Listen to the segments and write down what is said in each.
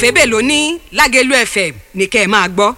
òfébè ló ní lágẹ̀lú fm ní kẹ́ ẹ máa gbọ́.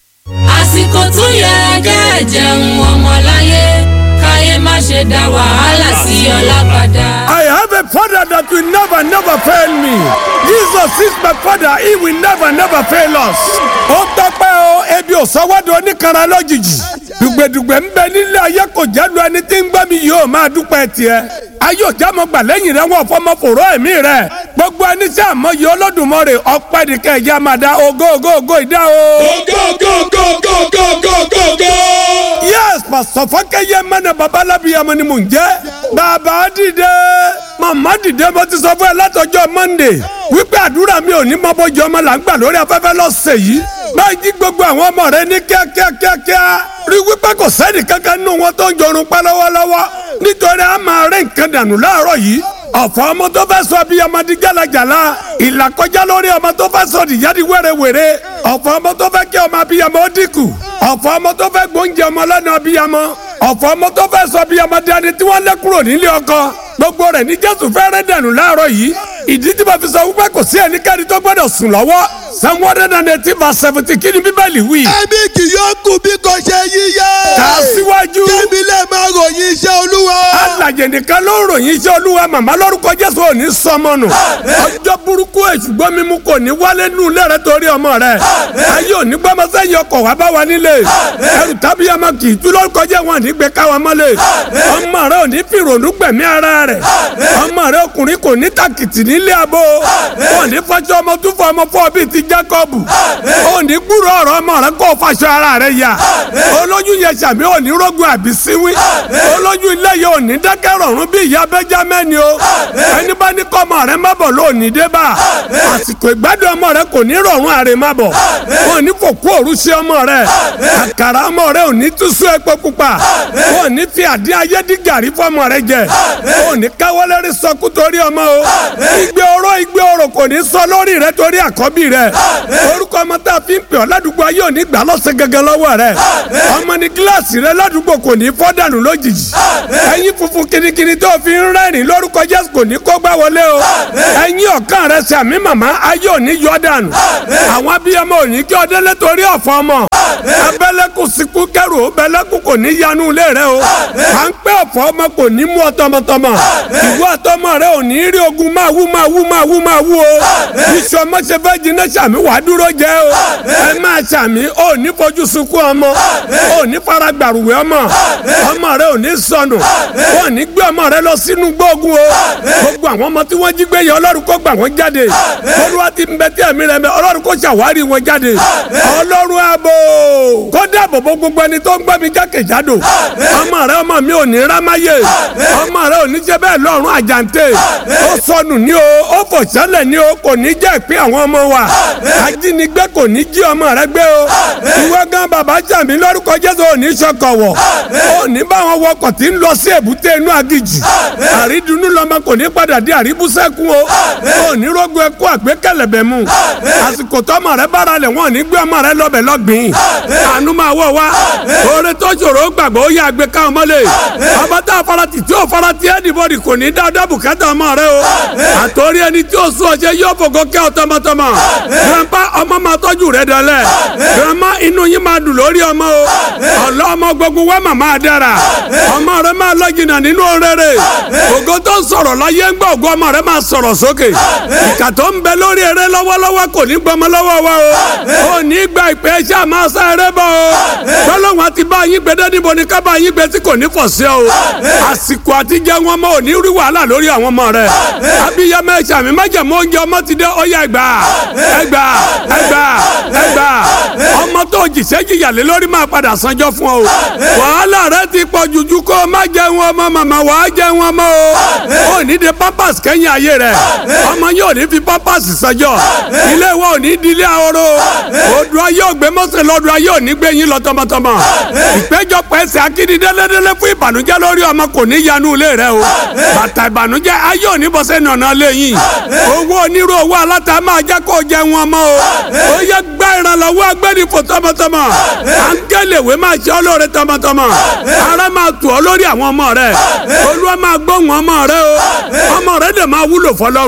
àsìkò tó yẹ kẹ́ ẹ jẹun ọmọláyé káyé má ṣe dá wàhálà sí ọlá padà. I have a father that will never, never fail me. Jesus is my father. He will never, never fail us. Ó tọ́pẹ́ o, ebi ò sọ́wọ́dọ̀ oníkanra lójijì. Dùgbẹ̀dùgbẹ̀ ń bẹ nílé ayé kò jẹ́lu ẹni tí ń gbọ́ mi yóò máa dúpẹ́ tiẹ̀. Ayé ò já mọ gbà lẹ́yìn rẹ̀ wọ́n fọmọ fòró ẹ̀mí rẹ̀. Gbogbo ẹni tí àmọye Olódùmarè ọpẹ́ nìkan ẹ̀jẹ̀ máa da ògo ògo ògo ìdá o. go go go go go go go go. Yes, Pastor Fákẹ́yẹ mẹ́nà babalábíyamọ ni mò ń jẹ́. Bàbá dìde. Màmá dìde mo ti sọ fún ẹ látọjọ́ Monday. Wípé àdúrà mi ò ní mọ bójú ọmọ là ń gbà lórí afẹ́fẹ́ lọ́sẹ̀ yìí. Máa jí gbogbo àwọn ọmọ rẹ ní kíákíá kíákíá. Rí wípé kò sẹ́ni kankan nínú wọn tó ń jorun pẹ́ lọ́wọ́lọ́wọ́. Nítorí a máa rẹ́ nǹkan dànù láàárọ̀ yìí. Ọ̀fọ̀ ọmọ tó fẹ́ sọ bí ọmọ di jálajàla. Ìlàkọjá lórí ọmọ tó fẹ́ sọ dìyá di wérewère. Ọ̀fọ̀ ọmọ tó fẹ́ kí ọmọ abiyamọ ó dínkù. Ọ̀fọ̀ ọmọ tó fẹ́ gbóúnjẹ ọmọ lọ́nà abiyamọ. Ọ̀fọ̀ ọmọ tó fẹ́ sọ bí ọmọ dání tí wọ́n lé kúrò nílé ọkọ. Gbogbo rẹ̀ ní Jésù fẹ́ rẹ́ dànù láàárọ̀ yìí. Ìdí tí mo fi sọ wípé kò sí ẹnikẹ́ni tó gbọ́dọ̀ sùn lọ́wọ́. Psalm one hundred and eighteen verse seventeen kí ni Bíbélì wí? ẹbí kì yóò kú bí kò ṣe yíyẹ. Kà á síwájú. kébí lè máa ròyìn iṣẹ́ olúwa. alàjẹ nìkan ló ń ròyìn iṣẹ́ olúwa màmá lórúkọ jésù ò ní sọmọ nù ọjọ́ burúkú èṣùgbọ́n mímú kò ní wálé nù ilé rẹ torí ọmọ rẹ ayé ò ní gbọ́mọ sẹ́yìn ọkọ̀ wá bá wa nílé ẹrù tàbí ọmọ kì í tú lórúkọ jẹ́ wọn ní gbé káwa mọ́lẹ̀ ọmọ rẹ ò ní fi ìrònú gbẹ̀mí ara rẹ ọmọ rẹ ọkùnrin kò ní tàkìtì nílé abo ò ní fọṣọ ọmọ tún fọ ọmọ fọ bíi ti jákọ́bù ò ní gbúrò ọ̀rọ̀ ọmọ rẹ kó fàṣọ ara rẹ yá olóyún yẹn sàmì ò ní rógun àbí síwí olójú ilé yìí ò ní dákẹ́ rọ̀rùn bí ìyá bẹ́jámẹ́ni o ẹni bá ní kọ́ ọmọ rẹ má bọ̀ ló ní dé bá àsìkò ìgbádùn ọmọ rẹ kò ní rọ̀rùn àrè má bọ̀ wọn ò ní fòkú òru sí ọmọ rẹ àkàrà ọmọ rẹ ò ní túṣú epo pupa wọn ò ní fi àdí ayé dí gàrí fọmọ rẹ jẹ wọn ò ní káwọlẹ́rì sọkú torí ọmọ o igbe oró igbe oró kò ní sọ lórí rẹ torí àkọ́bí rẹ orúkọ ọmọ tá a fi ń pè ọ́ ládùúgbò ayé ò ní gbà lọ́sẹ̀ gẹ́gẹ́ lọ́wọ́ rẹ ọmọ ní kíláàsì rẹ ládùúgbò kò ní fọ́ dànù lójijì ẹyin funfun kirikiri tó fi ń rẹ́rìn lórúkọ jésù kò ní kó gbá wọlé o ẹyin ọ̀kan rẹ sàmì màmá ayé ò ní yọ dànù àwọn abiyamọ ò ní kí ọdẹ lẹ́tọ̀rí ọ̀fọ̀ ọmọ abẹ́lẹ́kùn síkú kẹrù bẹ́lẹ́kùn kò ní yanu ilé rẹ o à ń pẹ́ ọ̀fọ̀ ọmọ kò ní mú ọ tọmọtọmọ ìwọ àtọmọ rẹ ò ní rí ogun máa wú máa wú máa wú máa wú o iṣu ọmọ ṣe fẹ́ jiná sàmì wàá dúró jẹ́ o ẹ máa sàmì ò ní fojú sunkún ọmọ ò ní fara gbàrúwẹ̀ ọmọ ọmọ rẹ ò ní sọnù wọn ní gbé ọmọ rẹ lọ sínú gbóògùn o gbogbo àwọn ọmọ tí wọ́n jí gbé yẹn ọlọ́run kó gbà wọ́n jáde olúwa ti ń bẹ tí ẹ̀mí rẹ mẹ ọlọ́run kó ṣàwárí wọn jáde ọlọ́run ààbò kó dáàbò bo gbogbo ẹni tó ń gbọ́ mi jákèjádò ọmọ rẹ ọmọ mi ò ní rámáyé ọmọ rẹ ò ní jẹ́ bẹ́ẹ̀ lọ́run àjàǹtẹ̀ ó sọnù ní o ó fò sẹ́lẹ̀ ní o kò ní jẹ́ ìpín àwọn ọmọ wa ajínigbé kò ní jí ọmọ rẹ gbé o ìwọ gan bàbá jàmí lórúkọ jésù ò ní sọkọ̀wọ̀ ò ní bá wọn wọkọ̀ tí ń lọ sí èbúté inú agijì àrídùnnú lọmọ kò ní padà dé àríbúsẹ́kù o ò ní rógun ẹkú àgbékẹ̀lẹ̀bẹ̀ mu àsìkò tọmọ rẹ bára lẹ̀ wọ́n ní gbé ọmọ rẹ lọ́bẹ̀ lọ́gbìn àánú máa wọ̀ wá oore tó ṣòro gbàgbọ́ ó yà gbé káwọn mọ́lẹ̀ ọba tá a farati tí ó farati ẹnìbọdì kò ní dáadáa bùkátà ọmọ rẹ o àtòrí ẹni tí ó sún ọṣẹ yóò fògo kẹ́ ọ tọmọtọmọ grandpa ọmọ máa tọ́jú rẹ dọ́lẹ̀ grandma inú yín máa dùn lórí ọmọ o ọ̀lọ́ ọmọ gbogbo wa màmá dára ọmọ rẹ máa lọ́jìnà nínú rere ògo tó ń sọ̀rọ̀ láyé ń gbọ́ ògo ọmọ rẹ máa sọ̀rọ̀ sókè ìkà tó ń bẹ lórí eré lọ́wọ́lọ́wọ́ kò ní gbọmọ lọ́wọ́ wa o ò ní gba ìpè ṣáà máa sá eré bọ̀ o tọ́lọ́wọ́n àti bá yín gbé dé níbo ni ká bá yín gbé tí kò ní fọ̀ sí o àsìkò àti jẹ wọn mọ ò ní rí wàhálà lórí àwọn ọmọ rẹ abiyamọ ẹ̀ṣẹ̀ mi májèmó oúnjẹ ọmọ ti dé ọyà ẹgbà ẹgbà ẹgbà ẹgbà ọmọ tó jìṣẹ́ jìyàlé lórí máa padà sanjọ́ fún ọ wàhálà rẹ ti pọ̀ jùjú kó o má jẹun ọmọ màmá wàá jẹun ọmọ o ò ní de pampers kẹ́yìn ayé rẹ ọmọ yóò ní fi pampers sanjọ́ ilé wa ò ní di ilé ahoro odò ayé ògbé mọ́sẹ̀ lọ́dọ̀ ayé ò ní gbé yín lọ tọmọtọmọ ìpéjọpọ̀ ẹsẹ̀ akíní délẹ́délẹ́ fún ìbànújẹ́ lórí ọmọ kò ní yanu ilé rẹ o bàtà ìbànújẹ́ ayé ò ní bọ́sẹ̀ nànà lẹ́yìn owó onírú owó aláta máa jẹ́ kó jẹun ọmọ o ó yẹ gbá ìrànlọ́wọ́ agbẹ́nifò tọmọtọmọ àńkẹ́lẹ̀wé máa ṣe ọ́ lóore tọmọtọmọ ara máa tù ọ́ lórí àwọn ọmọ rẹ olúwa máa gbóhùn ọmọ rẹ o ọmọ rẹ dẹ̀ máa wúlò fọlọ́run o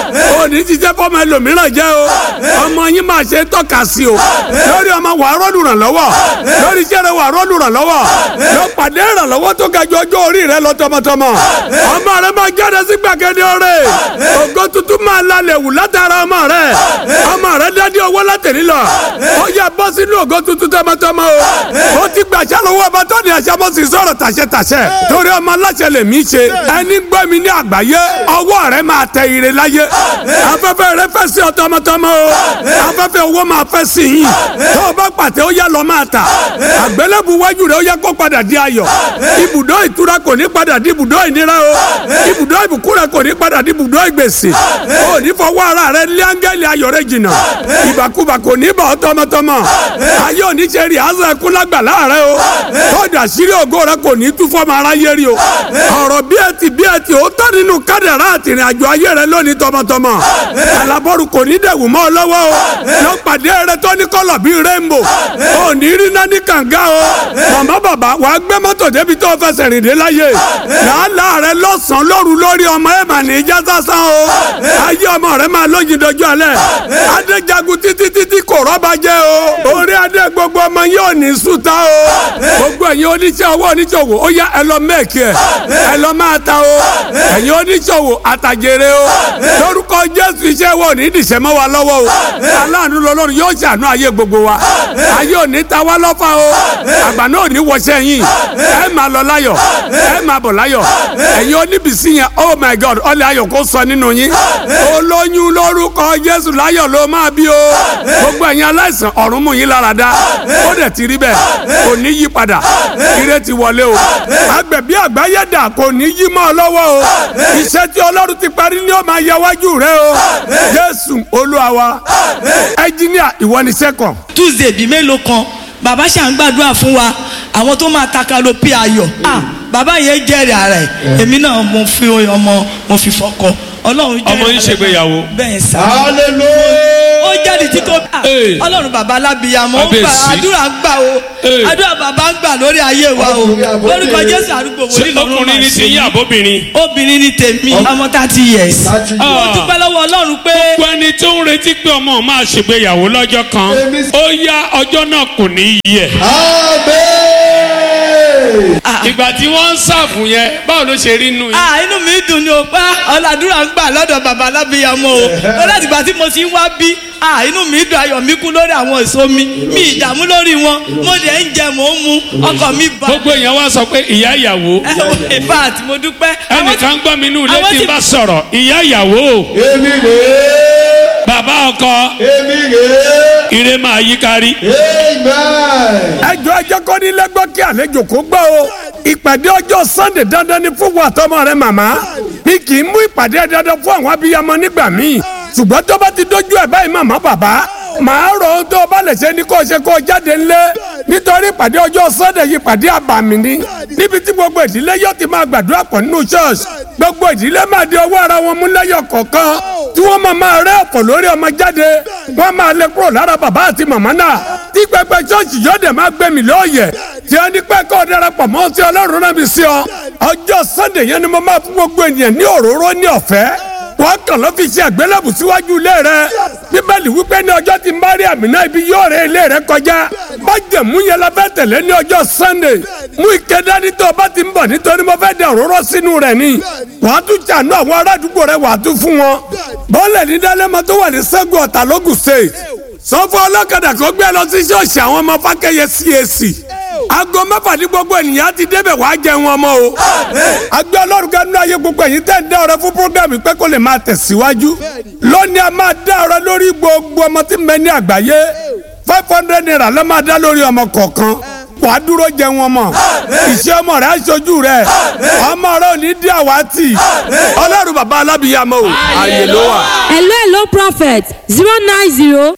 o ní jíjẹ́ fọmọ ẹlòmíràn jẹ́ o ọmọ yín máa ṣe tọ́ka sí o lórí ọmọ wàá rọ́ọ̀lù ràn lọ́wọ́ lórí iṣẹ́ rẹ wàá rọ́ọ̀lù ràn lọ́wọ́ lọ pàdé ìrànlọ́wọ́ tó ga ju ọjọ́ orí rẹ lọ tọmọtọmọ ọmọ rẹ máa jáde sí gbàgede ọrẹ ògo tuntun máa lálẹ́ wù látara ọmọ rẹ ọmọ rẹ dádé owó látẹ̀lí lọ ó yẹ bọ́ sínú ògo tuntun tọmọtọmọ o ó ti gbàṣẹ lọ́wọ́ ọba tó ní ẹ̀ṣẹ̀ bọ́ sí sọ̀rọ̀ tàṣẹ tàṣẹ torí ọmọ aláṣẹ lè mí ṣe ẹni gbọ́ mi ní àgbáyé ọwọ́ rẹ máa tẹ ire láyé afẹ́fẹ́ rẹ fẹ́ sí ọ tọmọtọmọ o afẹ́fẹ́ owó máa fẹ́ sí yín tó o bá pàtẹ ó yá lọ máa tà àgbélébù wájú rẹ ó yẹ kó padà di ayọ̀ ibùdó ìtura kò ní padà di ibùdó ìnira o ibùdó ìbùkún rẹ kò ní padà di ibùdó ìgbèsè o ní fọwọ́ ara rẹ lé áńgẹ́lì ayọ̀ rẹ jìnnà ìbàkúbà kò ní bà ọ́ tọmọtọmọ ayé òní ṣe rí àzọ ẹkún lágbàlá rẹ o tọ́jú àṣírí ògo rẹ kò ní tú fọmọ aráyé rí o ọ̀rọ̀ bí ẹ ti bí ẹ ti ó tọ́ nínú kádàrá àtìrìn àjò ayé rẹ lónìí tọmọtọmọ alábọ́rù kò ní dẹ̀wù mọ́ ọ lọ́wọ́ o lọ pàdé rẹ tó ní kọ́lọ̀ bíi rainbow ò ní rí náà ní kànga o màmá bàbá wàá gbé mọ́tò débi tó fẹsẹ̀ rìn dé láyé làálàá rẹ lọ́sàn-án lóru lórí ọmọ ẹ̀ mà ní ìjà sásán o ayé ọmọ rẹ máa lóyin dojú alẹ́ adéjagun títí títí kò rọ́bà jẹ́ o orí adé gbogbo ọmọ yóò ní sùtá o gbogbo ẹ̀yin oníṣẹ́ owó oníṣòwò ó yá ẹ lọ mẹ́ẹ̀kì ẹ̀ ẹ lọ máa ta o ẹ̀yin oníṣòwò àtàjèrè o lórúkọ jésù iṣẹ́ wo ní ìdìṣẹ́ mọ́ wa lọ́wọ́ o aláàánú lọ́lọ́run yóò ṣàánú ayé gbogbo wa ayé ò ní ta wá lọ́fà o àgbà náà ò ní wọṣẹ́ yín ẹ máa lọ láyọ̀ ẹ máa bọ̀ láyọ̀ ẹ̀yin oníbìsí yẹn oh my god ọlẹ́ ayọ̀ kó sọ nínú yín olóyún lórúkọ jésù láyọ̀ ló máa bí o gbogbo ẹ̀yin aláìsàn ọ̀run mú yín lára dá ó dẹ̀ ti rí bẹ́ẹ̀ kò ní yí padà ire ti wọlé o agbẹ̀bí àgbáyé dà kò ní yí mọ́ ọ lọ́wọ́ o iṣẹ́ tí ọlọ́run ti parí ni ó máa yẹ wájú rẹ o jésù olúwa wa ẹnjíníà ìwọ ni sẹ́kọ̀. tuesday bíi mélòó kan bàbá ṣà ń gbàdúrà fún wa àwọn tó máa taka ló pé ayọ̀ ah bàbá yẹn jẹ́rìí ara ẹ̀ èmi náà mo fi ọmọ mo fi fọkọ ọlọ́run jẹ́rìí ọmọ yín ṣègbéyàwó. bẹ́ẹ̀ sá hallelujah. ó jáde tí kò ah, Hey. ọlọ́run bàbá alábìyàmọ́ ó gbà Kábíyèsí. àdúrà ń gbà o Hey. àdúrà bàbá ń gbà lórí ayé wa o lórúkọ jésù àdúgbò ṣé wòlíì lọ́rùn ọkùnrin máa ní ṣe ti yín mí. àbóbìnrin. obìnrin ni tèmi ọmọ thirty years Thirty mo years. dúpẹ́ lọ́wọ́ ọlọ́run pé gbogbo ẹni tó ń retí pé ọmọ máa ṣègbéyàwó lọ́jọ́ kan Èmi sì- ó yá ọjọ́ náà kò ní í yẹ. amen. ìgbà tí wọ́n ń ṣàfù yẹn báwo ló ṣe rí nù yín. ah inú mi dùn ní o pa ọ̀làdúrà ń gbà lọ́dọ̀ bàbá alábìyàmọ́ o ó láti gbà tí mo ti ń wá bí ah inú mi dùn ayọ̀ mi kú lórí àwọn èso mi mi ìdààmú lórí wọn mo dẹ̀ ń jẹ mò ń mu ọkọ̀ mi bá gbogbo èèyàn wá sọ pé ìyá ìyàwó in fact mo dúpẹ́ àwọn tí- ẹnìkan gbọ́ mi nínú ilé àwọn tí tí- n bá sọ̀rọ̀ ìyá ìyàwó èmi rèé bàbá ọkọ èmi rèé ire máa yí kárí. amen. ẹjọ́ ẹjẹ́ kọ́ ní lẹ́gbọ́ kí àlejò kó gbọ́ o ìpàdé ọjọ́ sunday dandan ni fún wa tọmọ rẹ màmá bí kì í mú ìpàdé dandan fún àwọn abiyamọ nígbà míì ṣùgbọ́n tó bá ti dójú ẹ̀ báyìí màmá bàbá màá rọ ohun tó o bá lè ṣe ní kó o ṣe kó o jáde ńlẹ̀ nítorí ìpàdé ọjọ́ sunday yìí ìpàdé àbàmì ni níbi tí gbogbo ìdílé yóò ti máa gbàdúrà pọ̀ nínú church gbogbo ìdílé máa di ọwọ́ ara wọn mú lẹ́yọ̀ kọ̀ọ̀kan tí wọ́n máa máa rẹ́ ọ̀pọ̀ lórí ọmọ jáde wọ́n máa lé kúrò lára bàbá àti màmá náà tí pẹpẹ church yóò dẹ̀ máa gbẹ̀mí lóòyẹ̀ tí wọ́n ní pẹ́ kọ́ ọ darapọ̀ mọ́ sí ọlọ́run náà bí sí ọ ọjọ́ sunday yẹn ni mo máa fún gbogbo ènìyàn ní òróró ní ọ̀fẹ́ wọ́n kàn ló fi ṣe àgbélébù síwájú ilé rẹ bíbélì wípé ní ọjọ́ tí mariam náà ibi yóò rẹ ilé rẹ kọjá májẹ̀mú yẹn la fẹ́ tẹ̀lé ní ọjọ́ sunday mú ike dání tó o bá ti ń bọ̀ nítorí mo fẹ́ dẹ òróró sínú rẹ̀ ni wàá tún jànú àwọn ará àdúgbò rẹ wàá tún fún wọn bọ́ọ̀lẹ̀ ní dálẹ́mọ tó wà ní sẹ́gun ọ̀tà lógùn state sọ fún ọlọ́kadà kó gbé lọ sí ṣọ́ọ̀ṣì àwọn ọmọ fákẹ́yẹ cac aago mẹ́fà ní gbogbo ènìyàn ti débẹ̀ wàá jẹun ọmọ o. agbẹ́ ọlọ́run kẹ́nu ayé gbogbo ẹ̀yin tẹ́ ń dá ọrẹ fún programme pé kó lè máa tẹ̀síwájú. lónìí a máa dá ọrẹ lórí gbogbo ọmọ tí ń bẹ ní àgbáyé five hundred naira ló máa dá lórí ọmọ kọ̀ọ̀kan wàá dúró jẹun ọmọ ìṣe ọmọ rẹ aṣojú rẹ ọmọ rẹ ò ní dí àwátì ọlọ́run bàbá alábìyàmọ o àyè ló wà. hello hello prophet zero nine zero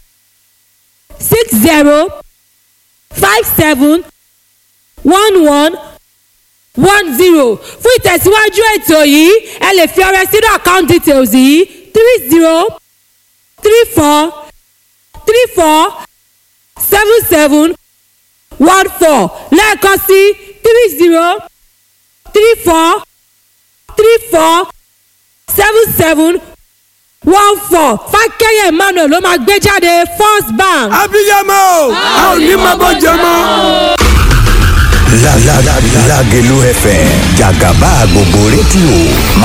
six zero five seven one one one zero fún ìtẹ̀síwájú ètò yìí ẹ lè fi ọrẹ sínú account details yìí three zero three four three four seven seven one four lẹ́ẹ̀kan sí three zero three four three four seven seven one four fákẹ́yẹ̀ emmanuel ló máa gbé jáde first bank. abiyamọ o a ò ní máa bọ́ jẹ mọ́. La la la Lágelú FM jàgàbá gbogbo rédíò